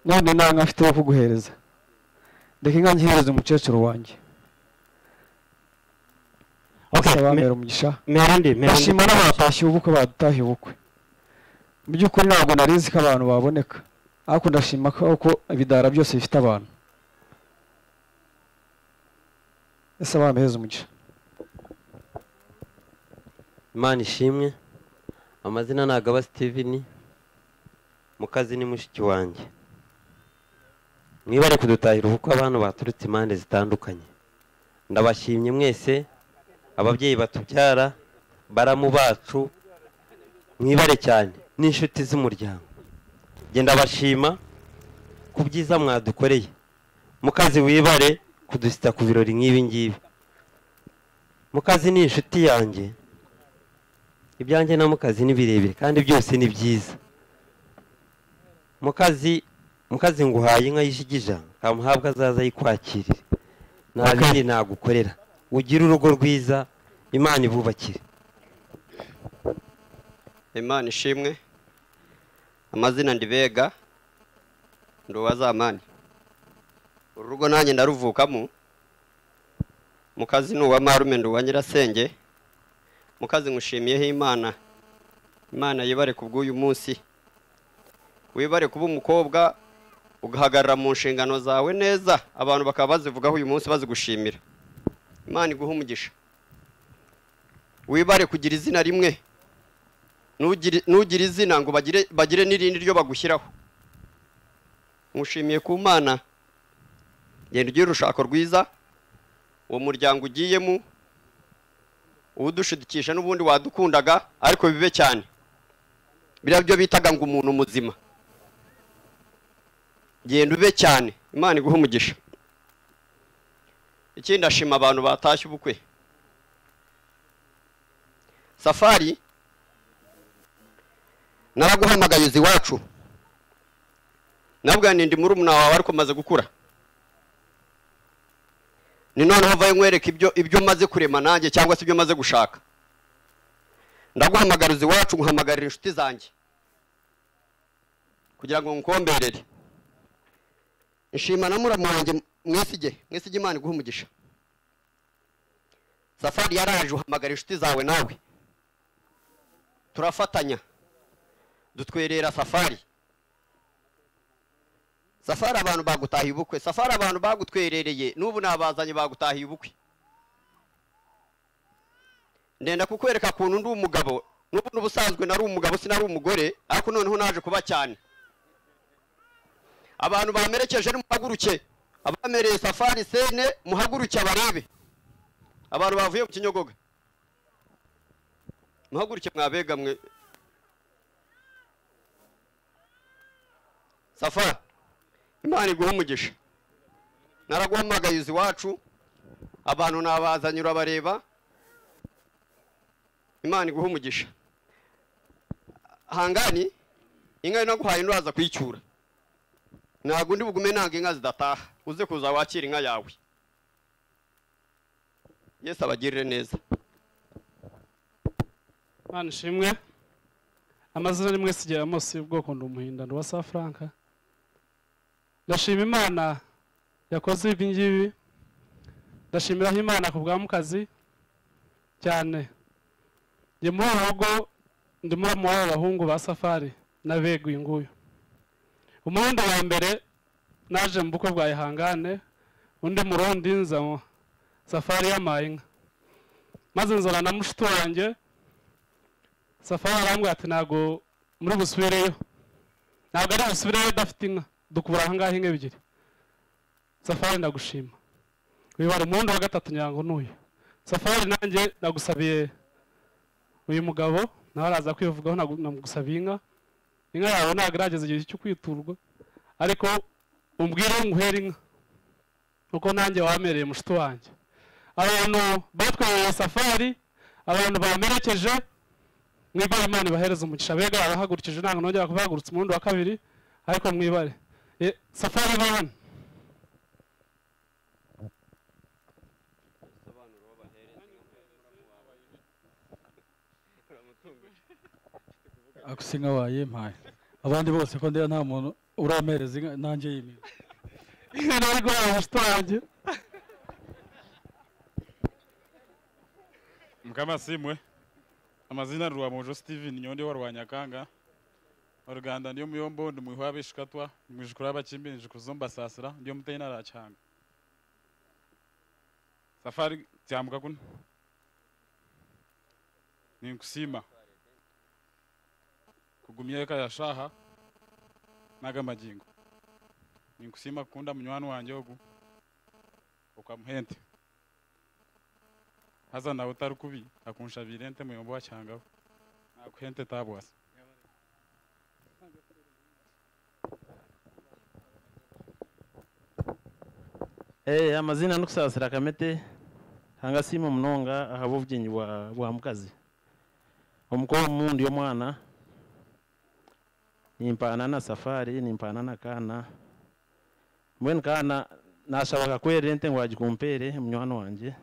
none nta nka mfite wo kuguhereza ndeka inka nyihereze umukecuru wanjye Okay, asaba me- mbere umugisha mera ndi mera ndi ndashima n'abatashye ubukwe badutahiye ubukwe mu by'ukuri ntabwo narizi ko abantu baboneka ariko ndashima ko ko ibidara byose bifite abantu ese bampereza umugisha imana ishimwe amazina ntabwo aba steven mukazi ni mushiki wanjye mwibare kudutahira ubukwe abantu baturutse impande zitandukanye ndabashimye mwese ababyeyi batubyara baramu bacu mwibare cyane n'inshuti z'umuryango njye ndabashima ku byiza mwadukoreye mukazi wibare kudusita ku birori nk'ibi ngibi mukazi ni inshuti yanjye ibyanjye na mukazi ni birebire kandi byose ni byiza mukazi mukazi nguhaye inka y'ishigija kamuhabwa azaza yikwakirire nta Mukazi. bindi nagukorera ugire urugo rwiza imana ibubakire imana ishimwe amazina ndibega nduwazamani uru rugo nanjye ndaruvukamo mukazi ni uwa marume nduwa nyirasenge mukazi nkushimiyeho imana imana yibare ku bw'uyu munsi wibare kuba umukobwa ugahagarara mu nshingano zawe neza abantu bakaba bazivugaho uyu munsi bazigushimira imana iguha umugisha wibare kugira izina rimwe Nugiri- nugira izina ngo bagire bagire n'irindi ryo bagushyiraho nkushimiye ku mana genda ugire urushako rwiza uwo muryango ugiyemo uwudushidikisha n'ubundi wadukundaga ariko bibe cyane biriya byo bitaga ngo umuntu muzima genda ube cyane imana iguhe umugisha ikindi ashima abantu batashye ubukwe safari naraguhamagaye uzi iwacu nabwa ndi murumuna wawe ariko maze gukura ni noneho vayo nkwereka ibyo ibyo umaze kurema nanjye cyangwa se ibyo umaze gushaka ndaguhamagara uzi iwacu nguhamagarira inshuti zanjye kugira ngo nkomberere na muramu wanjye mwesige mwesige imana iguha umugisha safari yaraje uhamagara inshuti zawe nawe turafatanya dutwerera safari safari abantu bagutahiye ubukwe safari abantu bagutwerereye n'ubu nabazanye bagutahiye ubukwe ndenda kukwereka kuntu ndi umugabo n'ubu n'ubusanzwe nari umugabo sinari umugore ariko noneho naje kuba cyane abantu bamerekeje nimuhaguruke abamereye safari sene muhaguruke abarebe abantu bavuye mu kinyogoga muhaguruke mwabegamwe safari imana iguha umugisha naraguhamagaye uzi iwacu abantu nabazanye urabareba imana iguha umugisha hangani inka naguhaye nturaza kuyicyura ntabwo undi bugume ntabwo inka zidataha uze kuza wakira inka yawe yesu abagirire neza Mana ishimwe amazina ni mwese igihe mose y'ubwoko ndi umuhindano wa safuranka ndashima imana yakoze ibi ngibi ndashimiraho imana ku bwa mukazi cyane njye muri uru rugo ndi muri muri aba bahungu ba safari na bega uyu nguyu umurundi wa mbere naje mu bukwe bwa ihangane undi murundi nza safari yamaye inka maze nzana na mushiki wanjye safari arambwira ati ntabwo muri busubireyo ntabwo ari busubireyo udafite inka dukubura aha ngaha inka ebyiri safari ndagushima wibara umuhunda wa gatatu nyango n'uyu safari nanjye nagusabiye uyu mugabo nawe araza kwivugaho nagu- namugusabiye inka inka yawe ntabwo irageza igihe cyo kwiturwa ariko umbwire nguhere inka kuko nanjye wamereye mushiki wanjye abantu batwereye safari abantu bamerekeje mwibare imana ibahereze umugisha bega barahagurikije ntabwo nongera kubahagurutsa umurundi wa kabiri ariko mwibare Eh, safari bana akusinga wayimpaye abandi bose ko ndeba nta muntu urampereza inka nanjye yimira inka nari guhaha ubushwange mukama simwe amazina rwamujo steven nyondi wa rwanyakanga oruganda ndiyo muyombo ndi muhwa bishikatwa mwijukura abakimbi nijikuzo mbasasira ndiyo muteye naracanga safari tyamuka kuno ninkusima kugumya kayashaha naga magingo ninkusima kukunda munywani wanje ogu okamuhente haza nawe utari kubi akunshabira ente muyombo wacyangabo nakuhente tabwasi Eh, amazina nukusasira kamete hanga sima munonga ahabo byenyi bwa bwa mukazi omukowa omundi omwana nimpana na safari nimpana na kana mbwenu kana nashabaga kwera ente ngu agikumpeere munywani wangye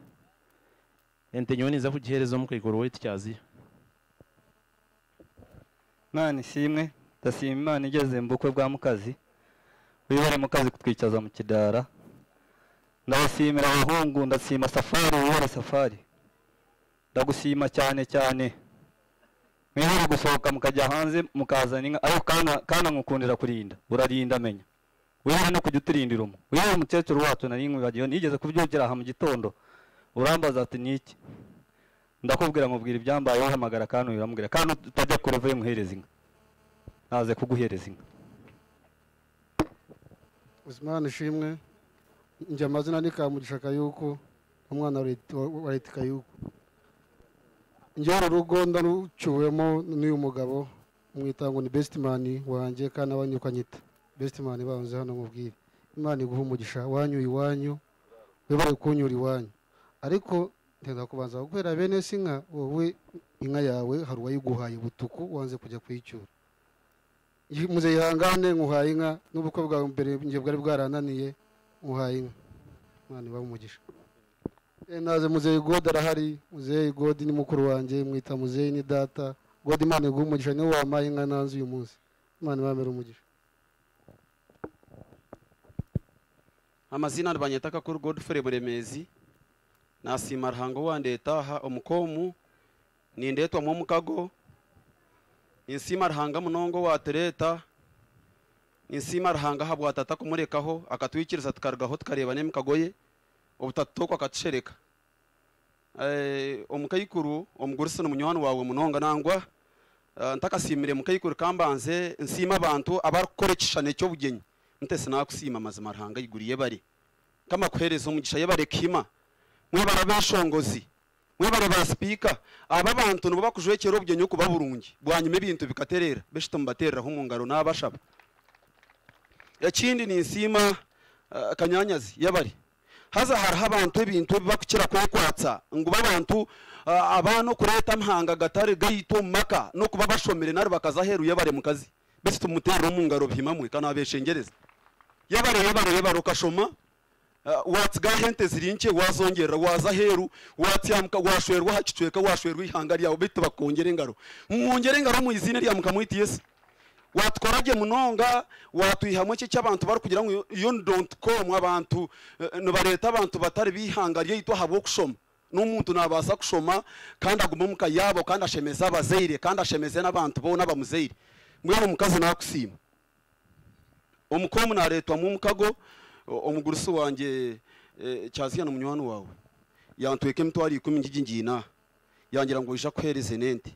ente nyowe niza kugiheereza omukaikoro wetu kyaziyo mana ishimwe ndashima imana igeze mu bukwe bwa mukazi wibare mukazi kutwicaza mu kidara ndabashimira abahungu ndashima safari wibare safari ndagushima cyane cyane mwihare gusohoka mukajya hanze mukazana inka ariko kana kana nkukundira kurinda urarinda amenya wibare no kujya uturindira umu wibare umukecuru wacu nari nkwibagiwe nigeze kubyukira aha mu gitondo urambaza ati niki ndakubwira nkubwira ibyambaye uhamagara kandi uramubwira kandi utajya ku ruve muhereza inka naze kuguhereza inka uzimana ishimwe njye amazina ni kamugisha kayuko umwana wa Leti- wa- wa leta kayuko njyewe uru rugo ndaruciwemo n'uyu mugabo mwita ngo ni besitimani wanjye kandi abanyu ukanyita besitimani banze hano mubwire imana iguha umugisha wanyu iwanyu wibare kunyura iwanyu ariko ntenda kubanza gukorera bene si inka wowe inka yawe hari uwayiguhaye butuku wanze kujya kuyicyura muze yihangane nkuhaye inka n'ubukwe bwawe mbere njye bwari bwarananiye nkuhaye inka imana ibahe umugisha Eh, naze muzeyi gode arahari muzeyi gode ni mukuru wanjye mwita muzeyi ni data gode imana iguha umugisha niwe wampaye inka nanze uyu munsi imana ibamere umugisha amazina banyetaka kuri godfrey buremezi nasima ruhango wandetaha omukomu nindetwa mwomukago ninsima ruhanga munongo watereta ninsima ruhanga habwatata kumurekaho akatwikiriza tukarugaho tukareba n'emikago ye obutatutokwa akatushereka Eh, omukaikuru omugurisana munywani wawe munonga nangwa eh, ntakasimire mukaikuru kambanze nsima abantu abarikukora ekishishani eky'obugenyi mutesi nakusima amazima ruhanga iguriye bari kamakuhereza omugisha yebare kima mwebara beshongozi mwebare ba sipiika aba bantu nibo bakujwekera obugenyi okuba burungi bwanyuma ebintu bikaterera beshita mubatereraho omu ngaro n'abashaba ekindi ninsiima ah, kanyanyazi yabari haza hariho abantu ebintu ebi bakukira kwekwatsa ngu babantu ah, abaana okureeta amahanga gatari gaitu omu maka n'okuba bashomere nari bakaza aheeru yabare mukazi besi tumuteerera omu ngaro bihimamwe kana abeshengereza yabare yabare yabare okashoma Uh, watsigaho ente ziri nke wazongerera waza heru watyamuka washwerwa aha kicweka washwerwa ihanga ryawe bitu bakongera engaro mwongere engaro mu izina rya mukama witu yesu watukorage munonga watwihamu eki ky'abantu barikugira ngu yo com abantu eh, nibareeta abantu batari b'ihanga ryaitu ahabw'okushoma n'omuntu nabaasa kushoma kandi agume omuka yaabo kandi ashemeze abazaire kandi ashemeze n'abantu boona abamuzaire mbwenu omukazi nakusiima omukomu nareetwamu omukago o- omugurusi wanje eh, kyaziyana munywani wawe yantweka emitwaro ikumi ngigi ngiina yangira ngu oija kuhereze n'ente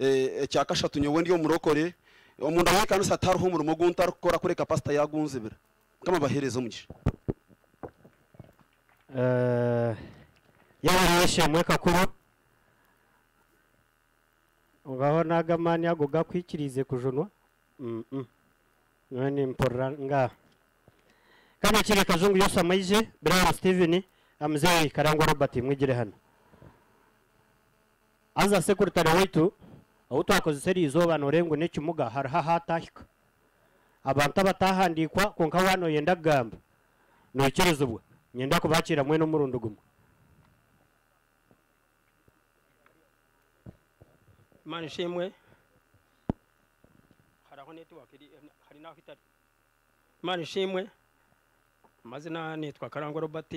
Eh, ekyakashatu nyowe ndi omurokore omuntu awekanisa atariho omurimo guntarikukora kureka pasita yagunzibira mukama bahereze omugisha Eh, yabona yishimwe kakuru ngaho n'agamani ago gakwikirize kujunwa Mhm. none mporra ngaha kano kiri kazungu yose amayije biriya steven amzeyi karangwa robert mwigire hano aza sekuritari waitu aho twakoze seri izoba norengo n'ekimuga hariho ahatahika abantu abatahandikwa konka wano yenda kugamba noikiriza ubwo nyenda kubakira mwe n'umurundo gumwe mana ishimwe hariho netiwaka hari n'aho itari imana ishimwe amazina nitwa karangwa robert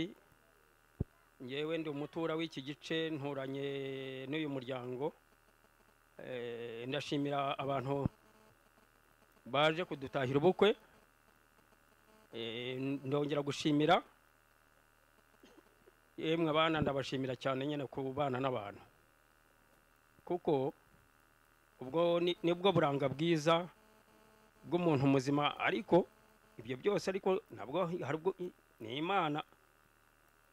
ngewe ndi umutura w'iki gice nturanye n'uyu muryango Eh, ndashimira abantu baje kudutahira ubukwe Eh, ndongera gushimira yemwe abana ndabashimira cyane nyine kubana n'abantu kuko ubwo ni- nibwo buranga bwiza bw'umuntu muzima ariko ibyo byose ariko ntabwo hari ubwo ni imana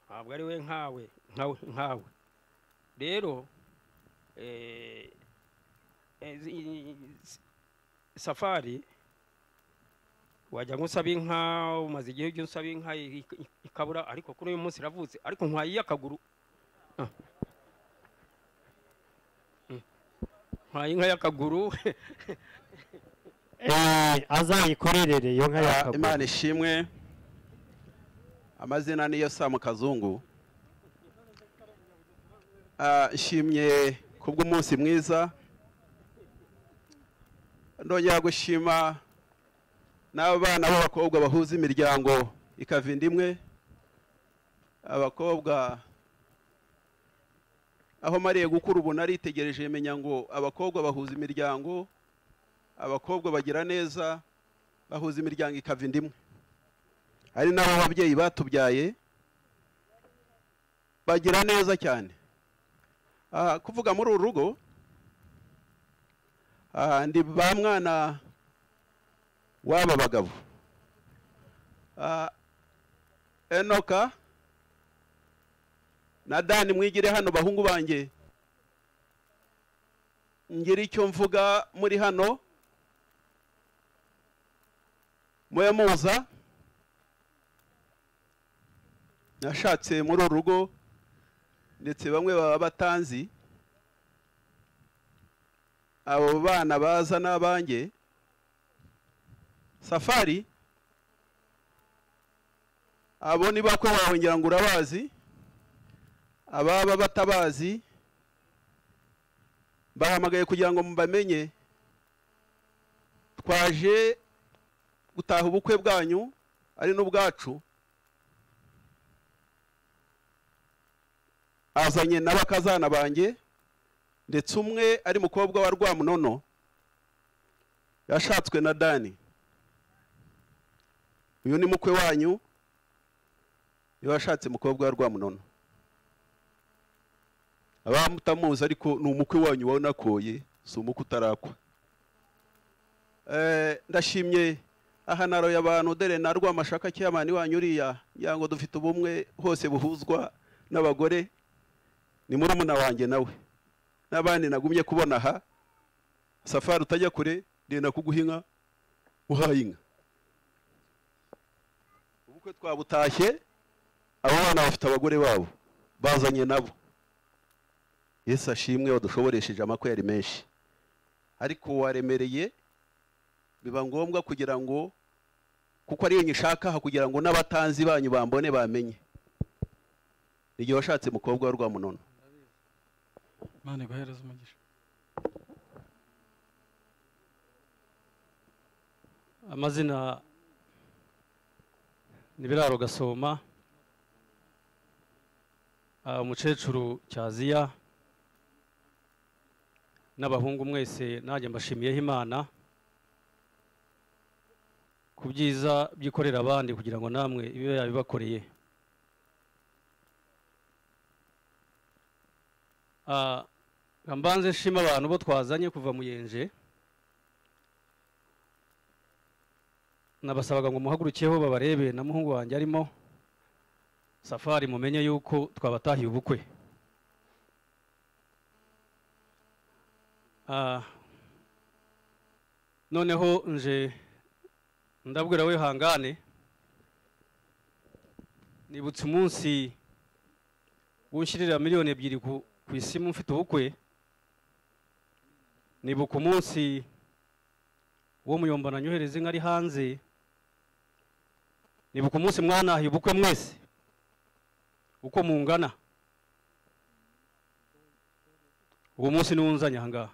ntabwo ari we nkawe nkawe nkawe rero eh, eh, zi- safari wajya nk'usaba inka umaze igihe ujya usaba inka i- i- ikabura ariko kuri uyu munsi iravutse ariko nkwaye iy'akaguru Ah. Mm. nkwaye inka y'akaguru azayikorerere iyo nka Ah, yakaguru imana ishimwe amazina niyo sa mu kazungu Ah, nshimye ku bw'umunsi mwiza ndongera gushima n'abana b'abakobwa bahuza imiryango ikava inda imwe abakobwa aho mariye gukura ubu naritegereje menya ngo abakobwa bahuza imiryango abakobwa bagira neza bahuza imiryango ikava inda imwe hari n'abo babyeyi batubyaye bagira neza cyane Ah, kuvuga muri uru rugo ah, ndi ba mwana w'aba bagabo Ah, enoka na dani mwigire hano bahungu banjye ngira icyo mvuga muri hano mube muza nashatse muri uru rugo ndetse bamwe baba batanzi abo bana baza n'abanjye safari abo ni bakwe bawe ngira ngo urabazi ababa batabazi bahamagaye kugira ngo mubamenye twaje gutaha ubukwe bwanyu ari n'ubwacu azanye n'abakazana banjye ndetse umwe ari mukobwa wa rwamunono yashatswe na dani uyu ni mukwe wanyu niba washatse mukobwa wa rwamunono abamutamuzi ariko ni umukwe wanyu wanakoye si umukwe utarakwa Eh, ndashimye ahanaro y'abantu dore na rwamashaka cyamani wanyu uriya ngira ngo dufite ubumwe hose buhuzwa n'abagore ni muri wanjye nawe n'abandi nagumye kubona aha safari utajya kure ndenda kuguha inka uhaye inka ubukwe twabutashye abo bana bafite abagore babo bazanye nabo yesu ashimwe wadushoboresheje amakweri menshi ariko waremereye biba ngombwa kugira ngo kuko ariyo nyishaka aha kugira ngo n'abatanzi banyu bambone bamenye igihe washatse mukobwa wa rwamunono imana iguhereze umugisha amazina ni biraro gasoma Ah, umukecuru cyaziya n'abahungu mwese nanjye mbashimiyeho imana ku byiza byikorera abandi kugira ngo namwe ibe yabibakoreye Ah, nga mbanze nshima abantu bo twazanye kuva mu yenje nabasabaga ngo muhagurukeho babarebe na muhungu wanjye arimo safari mumenye yuko twabatahiye ubukwe Ah, noneho nje ndabwira we hangane nibutse umunsi w'unshyirira miliyoni ebyiri ku ku isimu mfite ubukwe nibuka umunsi wo muyombana nyohereza inka ari hanze nibuka umunsi mwanahiye ubukwe mwese uko mungana uwo munsi niwo unzanye ahangaha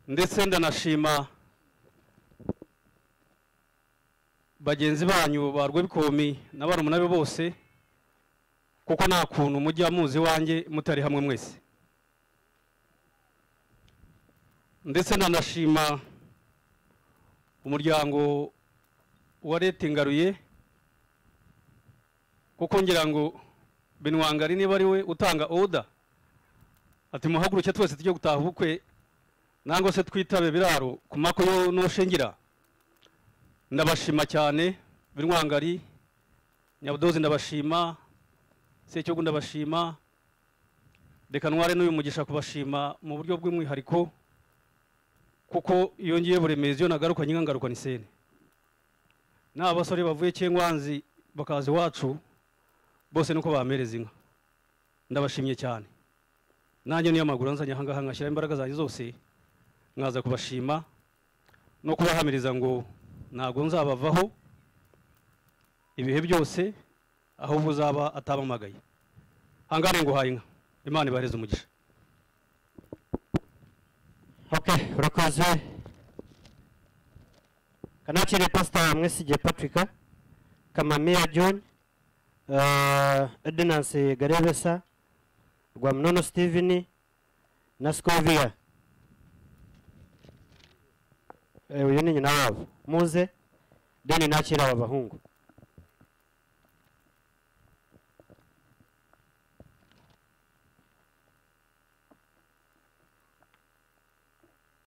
ndetse ndanashima bagenzi banyu ba rwebikomi na barumuna be bose kuko nta kuntu mujya muzi iwanjye mutari hamwe mwese ndetse nanashima umuryango wa leta ingaruye kuko ngira ngo binwangari niba ari we utanga oda ati muhaguruke twese tujye gutaha ubukwe nangwa se twitabe biraro ku mako yo n'ushingira ndabashima cyane binwangari nyabudozi ndabashima secyogo ndabashima reka ntware n'uyu mugisha kubashima mu buryo bw'umwihariko kuko iyo ngiye buremezi iyo nagaruka nyine ngaruka ni sene n'aba basore bavuye cyengwanzi bakaza iwacu bose nuko bamereza inka ndabashimye cyane nanjye niyo maguru nzanye ahangaha ngashyiraho imbaraga zanjye zose nkaza kubashima no kubahamiriza ngo ntabwo nzabavaho ibihe byose ahubwo uzaba atabamagaye hangane ngo uhaye inka imana ibahereza umugisha okay urakoze kanakire pasita mwesigiye patrick kamamiya john eh, edinance garebesa rwamunono steven na scovia Eh, uyu ni nyina wabo muze deni nakira aba bahungu